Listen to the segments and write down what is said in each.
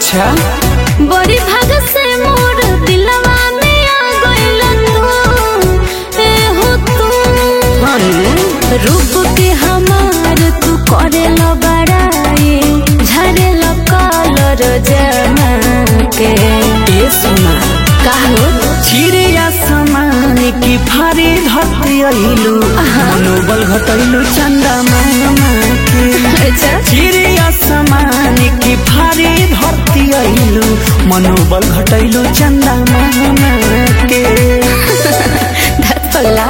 अच्छा बड़ी भाग से मोर दिलवा में आ गइल तू ए हो तू रूप के हमार तू करे लो बड़ाई झरे लो कलर जमा के ए सोना काहो चिड़िया समान की फारी धरती अइलू मनोबल घटैलू चंदा मामा के अच्छा चिड़िया समान की फारी धरती अइलू मनोबल घटैलू चंदा मामा के धत पगला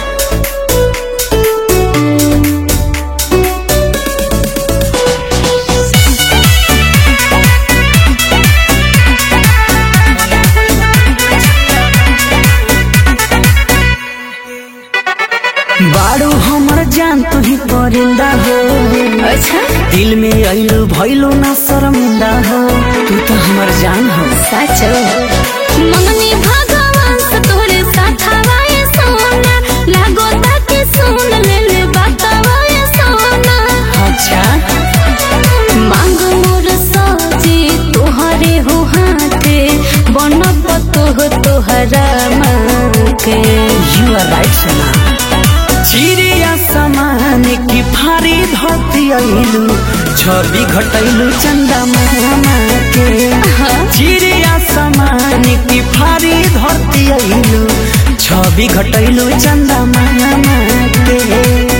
बारू हमर जान तू ही परिंदा हो अच्छा दिल में अइलू भइलू ना शर्मिंदा हो तू तो हमर जान हो साचो ममनी भगवान से तोरे साथ हवाए सोना लागो ताके सुन ले ले बतावाए सोना अच्छा मांग मोर सजी तोहरे हो हाथे बनब तोह तोहरा माँ के यू आर राइट सोना चिड़िया समान की फारी धरती अइलू छवि घटैलू चंदा मामा के चिड़िया समान की फारी धरती अइलू छवि घटैलू चंदा मामा के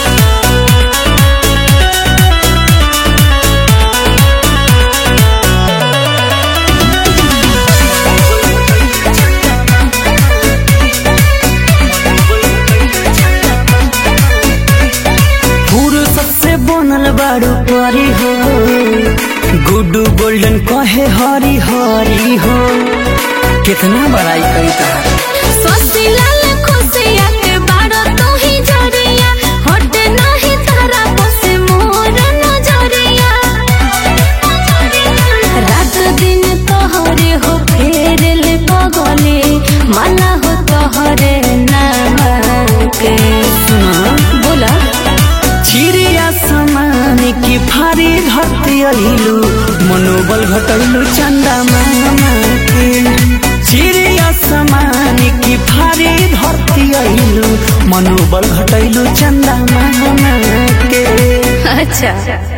फुर्सत से बनल बारू परी हो गुड्डू गोल्डन कहे हरी हरी हो कितना बड़ाई कई तार सोसी लाल खुशिया के बारो तू ही जरिया हट नहीं तारा बसे मोर नजरिया रात दिन तोहरे हो फेर ले पगले माला हो तोहरे नाम के सुना बोला चिड़िया समान की फारी धरती अइलू मनोबल घटैलू चंदा मामा के चिड़िया समान की फारी धरती अइलू मनोबल घटैलू चंदा मामा के अच्छा